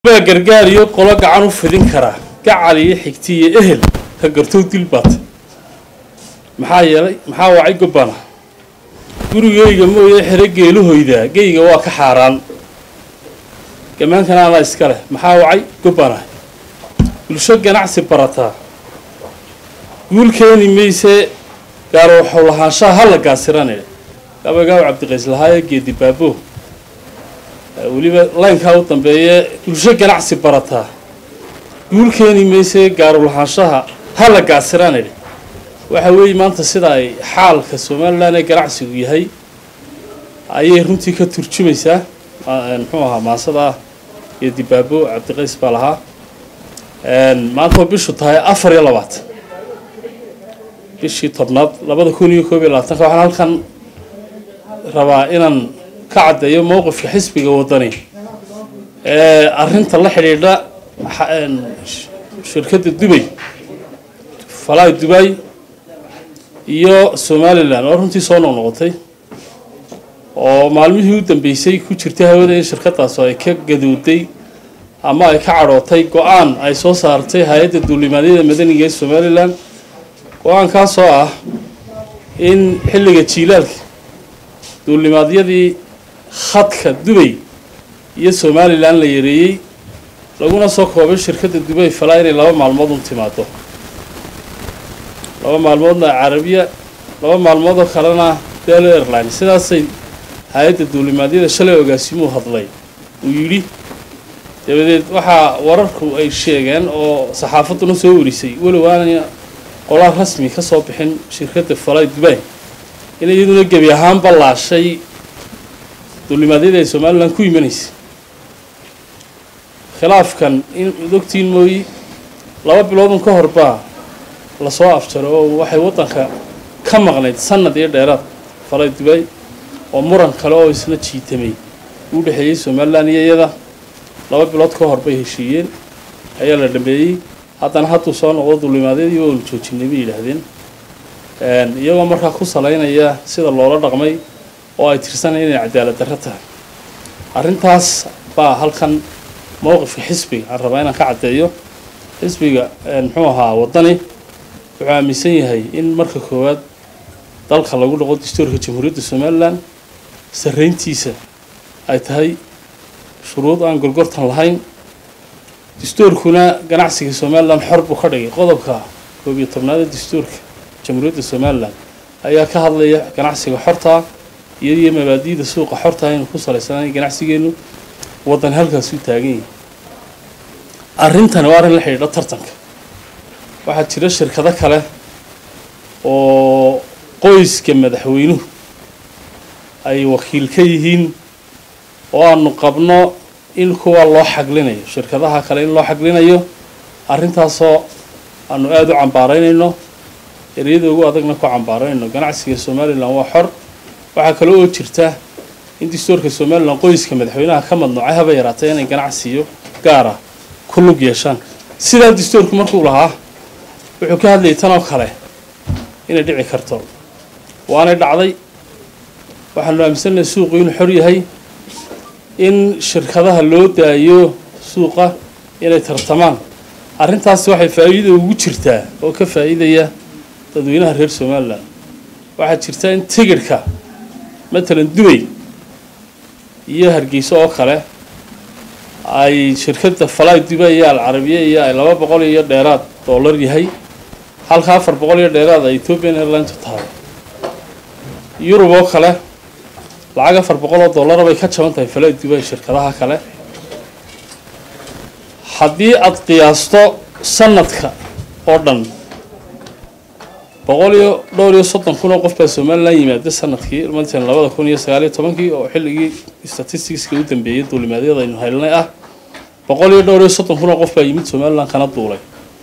baa gargaar iyo qolo gacan u fidin karaa gacal iyo xigti iyo ehel ka gartow dil baata maxaa yeelay maxaa wacay gobbana gurigeyga mooye xero geeluhoydaa geyga waa ka xaaraan gamaankana anaa iska leh maxaa wacay gobbana bulsho ganacsi barataa guul keeni mayse gaaro waxuu lahaanshaha ha la gaasiranay gabaygaa cabdiqays lahaaye geedi baabo weliba laynkaa u dambeeye bulsho ganacsi barataa guul keeni mayse gaaro lahaanshaha ha la gaasiranay waxa weeye maanta sida ay xaalka somalilan ee ganacsigu yahay ayay runtii ka turjumaysaa muxuu ahaa maasada ah geedi baabo cabdiqays baa lahaa maantao bishu tahay afar iyo labaatan bishii tobnaad labada kun iyo koob iyo labaatanka waxaan halkan rabaa inaan ka caddeeyo mowqifka xisbiga waddani ee arrinta la xidhiidha shirkadda dubay falaay dubay iyo somalilan oo runtii soo noqnoqotay oo maalmihii u dambeysay ku jirtay hawada in shirkadaas ay ka gadooday ama ay ka cadhootay go-aan ay soo saartay hay-adda duulimaadyada madaniga ee somalilan go-aankaasoo ah in xilliga jiilaalka duulimaadyadii khadka dubay iyo somalilan la yareeyey laguna soo koobay shirkadda dubay falaa inay laba maalmood un timaado laba maalmoodna carabiya laba maalmoodoo kalena delo airline sidaasay hay-adda duulimaadyada shalay ogaasimuu hadlay uu yidhi dabadeed waxaa wararku ay sheegeen oo saxaafadduna soo warisay walow aanay qolaal rasmi ka soo bixin shirkadda falay dubay in iyaduna gebi ahaanba laashay duulimaadyada ay somalilan ku imanaysay khilaafkan in dogtiin mooyi laba biloodun ka hor baa lasoo afjaro oo waxay waddanka ka maqnayd sanad iyo dheeraad falay dubay oo muran kale oo isna jiitamay u dhexeeyey somalilan iyo iyada laba bilood ka hor bay heshiiyeen ayaa la dhameeyey haddana hadduu soo noqdo duulimaadyadii waanu joojinay bay yidhaahdeen iyagoo markaa ku salaynaya sida loola dhaqmay oo ay tirsanaya inay cadaalad darro tahay arrintaas baa halkan mowqifka xisbiga aan rabaa inaan ka caddeeyo xisbiga muxuu ahaa waddani wuxuu aaminsan yahay in marka koowaad dalka lagu dhaqo dastuurka jamhuuriyadda somalilan sarrayntiisa ay tahay shuruud aan gorgortan lahayn dastuurkuna ganacsiga somalilan xor buu ka dhigay qodobka koob iyo tobnaada dastuurka jamhuuriyadda somalilan ayaa ka hadlaya ganacsiga xortaa iyadiyo mabaadi'da suuqa xortaa inuu ku salaysanay ganacsigeenu waddan halkaasuu taagan yahay arrintani waa arrin la xidhiidha tartanka waxaa jira shirkado kale oo qoyska madaxweynuhu ay wakiil ka yihiin oo aanu qabno in kuwa loo xaglinayo shirkadaha kale in loo xaglinayo arrintaasoo aanu aada u cambaaraynayno ereyada ugu adagna ku cambaaraynayno ganacsiga somalilan waa xor waxaa kale oo jirta in dastuurka somalilan qoyska madaxweynaha ka madnuucay haba yaraatay inay ganacsiyo gaara ku lug yeeshaan sidaa dastuurku markuu lahaa wuxuu ka hadlayay tan oo kale inay dhici karto waanay dhacday waxaanu aaminsannahay suuqu inuu xor yahay in shirkadaha loo daayo suuqa inay tartamaan arrintaasi waxay faa'iida ugu jirtaa oo ka faa'iidaya dadweynaha reer somalilan waxaa jirta in tigidhka matalan dubay iyo hargeyso oo kale ay shirkadda falay dubay iyo alcarabiya iyo ay laba boqol iyo dheeraad dollar yahay halka afar boqol iyo dheeraad ay ethiopian airlinesu tahay yurub oo kale lacag afar boqol oo dollara bay ka jaban tahay falay dubay shirkadaha kale haddii aada qiyaasto sanadka oo dhan boqol iyo dhowr iyo soddon kun oo qof baa somalilan yimaada sanadkii matalan labada kun iyo sagaaliyo tobankii oo xilligii statisticska u dambeeyay duulimaadyada aynu helnay ah boqol iyo dhowr iyo soddon kun oo qof baa yimid somalilan kana duulay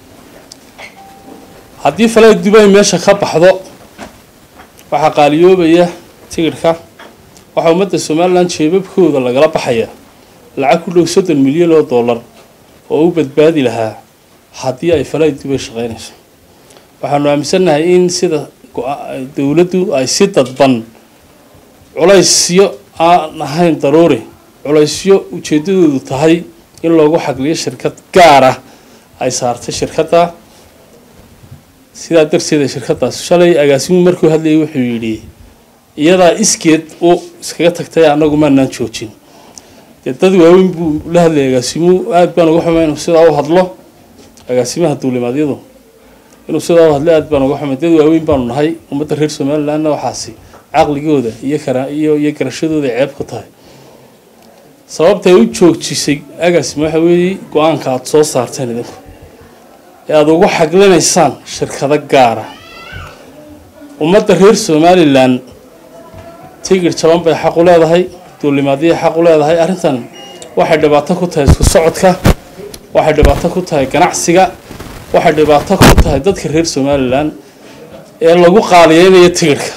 haddii falay dubay meesha ka baxdo waxaa qaaliyoobaya tigidhka waxaa ummadda somalilan jeebabkooda lagala baxaya lacag ku dhow soddon milyan oo dollar oo u badbaadi lahaa haddii ay falay dubay shaqaynayso waxaanu aaminsannahay in sida dowladdu ay si dadban culaysyo aan ahayn daruuri culaysyo ujeeddadoodu tahay in loogu xagliyo shirkad gaar ah ay saartay shirkadda sidaa darteeda shirkaddaas shalay agaasimu markuu hadlayay wuxuu yidhi iyadaa iskeed u iskaga tagtay annagu maanaan joojin dee dad waaweyn buu la hadlayay agaasimu aada baan uga xumay inuu sidaa u hadlo agaasimaha duulimaadyadu inuu sidaa u hadlo aada baan uga xumay dad waaweyn baanu nahay ummadda reer somalilandna waxaasi caqligooda iyo kara iyo iyo garashadooda ceeb ku tahay sababtay u joojisay agaasima waxa weeye go-aanka aada soo saarteen idinku ee aada ugu xaglinaysaan shirkado gaara ummadda reer somalilan tigir jaban bay xaq u leedahay duulimaadiyay xaq u leedahay arrintan waxay dhibaato ku tahay isku socodka waxay dhibaato ku tahay ganacsiga waxay dhibaato ku tahay dadka reer somalilan ee lagu qaaliyeynayo tigirhka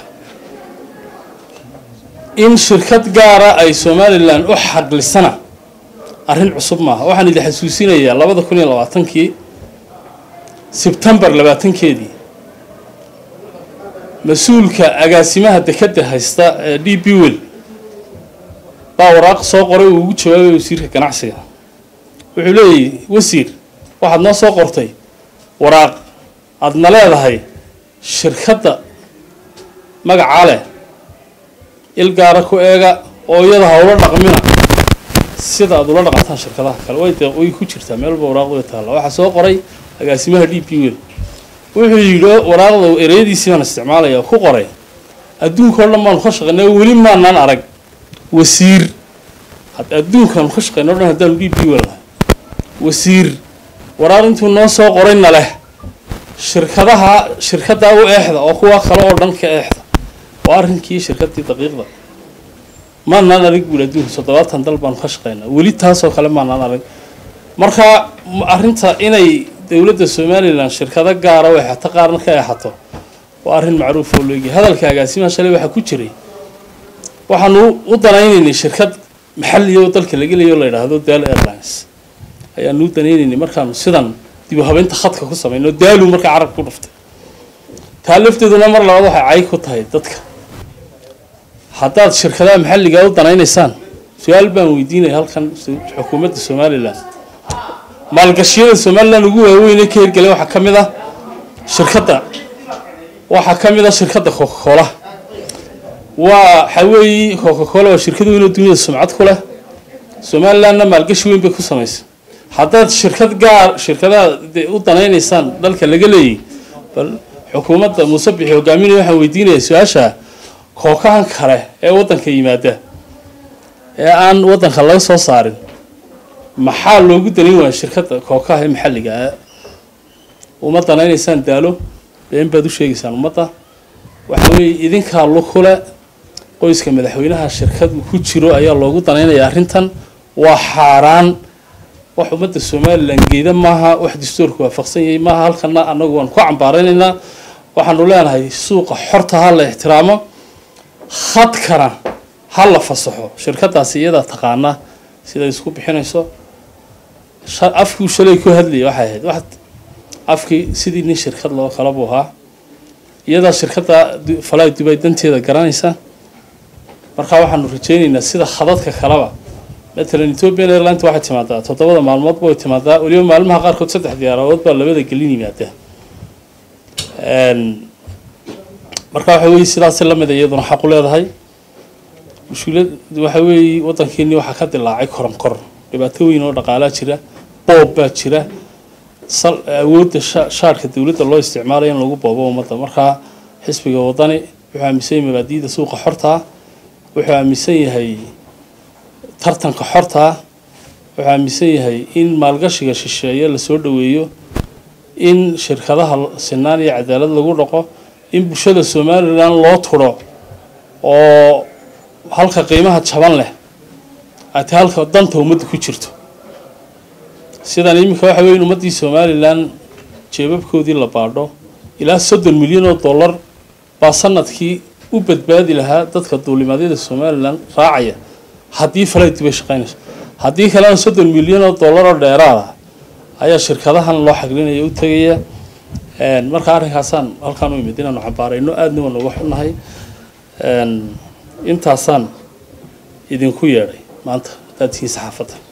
in shirkad gaara ay somalilan u xaqlisana arrin cusub maaha waxaan idin xasuusinayaa labada kun iyo labaatankii sebtembar labaatankeedii mas-uulka agaasimaha dekadda haysta ee d b wel baa waraaq soo qoray uu ugu jawaabay wasiirka ganacsiga wuxuu leeyahy wasiir waxaad noo soo qortay waraaq aadna leedahay shirkadda magacaa leh il gaara ku eega oo iyada ha ula dhaqmina sida aada ula dhaqantaan shirkadaha kale way de way ku jirtaa meelba waraaqdu way taalla waxaa soo qoray agaasimaha d p wel wuxuu yidhi waraaqda ereyadiisii baan isticmaalaya ku qoray adduunka o dhan baanu ka shaqeynay weli maanaan arag wasiir adduunkaanu ka shaqeyna o dhan haddaanu d p wel nahay wasiir waraaq intuu noo soo qorayna leh shirkadaha shirkaddaa u eexda oo kuwa kale oo dhan ka eexda waa arrinkii shirkaddii daqiiqda maanaan arag buuli adduunka toddobaatan dal baanu ka shaqeynaa weli taasoo kale maanaan arag marka arrinta inay dowladda somalilan shirkado gaara u exato qaarna ka exato waa arrin macruuf oo looegay hadalka agaasimaha shalay waxaa ku jiray waxaanu u danaynaynay shirkad maxaliya oo dalka laga leeyo la yidhaahdo daalo airlines ayaanu u danaynaynay markaanu sidan dib u habeynta khadka ku samayno daalu markaa carabka ku dhuftay taa lafteeduna mar labaad waxay cay ku tahay dadka haddaad shirkadaha maxalliga u danaynaysaan su-aal baan weydiinaya halkan xukuumadda somalilan maalgashiyada somalilan ugu waaweyne ka hirgelay waxaa ka mid ah shirkadda waxaa ka mid ah shirkadda coca cola waa waxa weeye coca cola waa shirkad weyn oo duniyada sumcad ku leh somalilandna maalgashi weyn bay ku samaysay haddaad shirkad gaar shirkadaha u danaynaysaan dalka laga leeyay bal xukuumadda muuse bixi hogaaminaya waxaan weydiinaya su-aasha kookahan kale ee waddanka yimaada ee aan waddanka laga soo saarin maxaa loogu danayn waaya shirkadda kookaha ee maxalliga ah uma danaynaysaan daalo been baad u sheegaysaan ummadda waxa weeye idinkaa lukule qoyska madaxweynaha shirkad ku jiro ayaa loogu danaynaya arrintan waa xaaraan wax ummadda somalilan geeda maaha wax dastuurka waafaqsan yahay maaha halkana annagu waan ku cambaaraynaynaa waxaanu leenahay suuqa xorta ha la ixtiraamo khadkana ha la fasaxo shirkadaasi iyadaa taqaanaa siday isku bixinayso afkuu shalay ku hadlayay waxay ahayd wax afkii sidii nin shirkad loo kala buu ahaa iyadaa shirkadda falay dubay danteeda garanaysa markaa waxaanu rajeynaynaa sida khadadka kaleba matalan ethiopian airlines waxay timaadaa toddobada maalmoodba way timaadaa weliba maalmaha qaarkood saddex diyaaradood baa labada gelin yimaada marka waxa weeye sidaasi lamid a iyaduna xaq u leedahay mushkilad waxa weeye waddankeennii waxaa ka dilaacay koron kor dhibaato weyn oo dhaqaalaa jira boob baa jira sal awoodda shaarhka dowladda loo isticmaalayo in lagu boobo ummadda markaa xisbiga waddani wuxuu aaminsan yahay mabaadi'da suuqa xortaa wuxuu aaminsan yahay tartanka xortaa wuxuu aaminsan yahay in maalgashiga shisheeye lasoo dhoweeyo in shirkadaha sinaan iyo cadaalad lagu dhaqo in bulshada somalilan loo turo oo halka qiimaha jaban leh ati halka danta ummadda ku jirto sidan iminka waxa weya in ummaddii somalilan jeebabkoodii la baadho ilaa soddon milyan oo dollar baa sanadkii u badbaadi lahaa dadka duulimaadyada somalilan raacaya haddii falayd bay shaqaynayso haddii kalena soddon milyan oo dollar oo dheeraada ayaa shirkadahan loo xaglinaya u tegaya marka arrinkaasaan halkaan u imid inaanu cambaarayno aadna waan uga xunnahay intaasaan idinku yeedhay maanta haddaad tihiin saxaafadda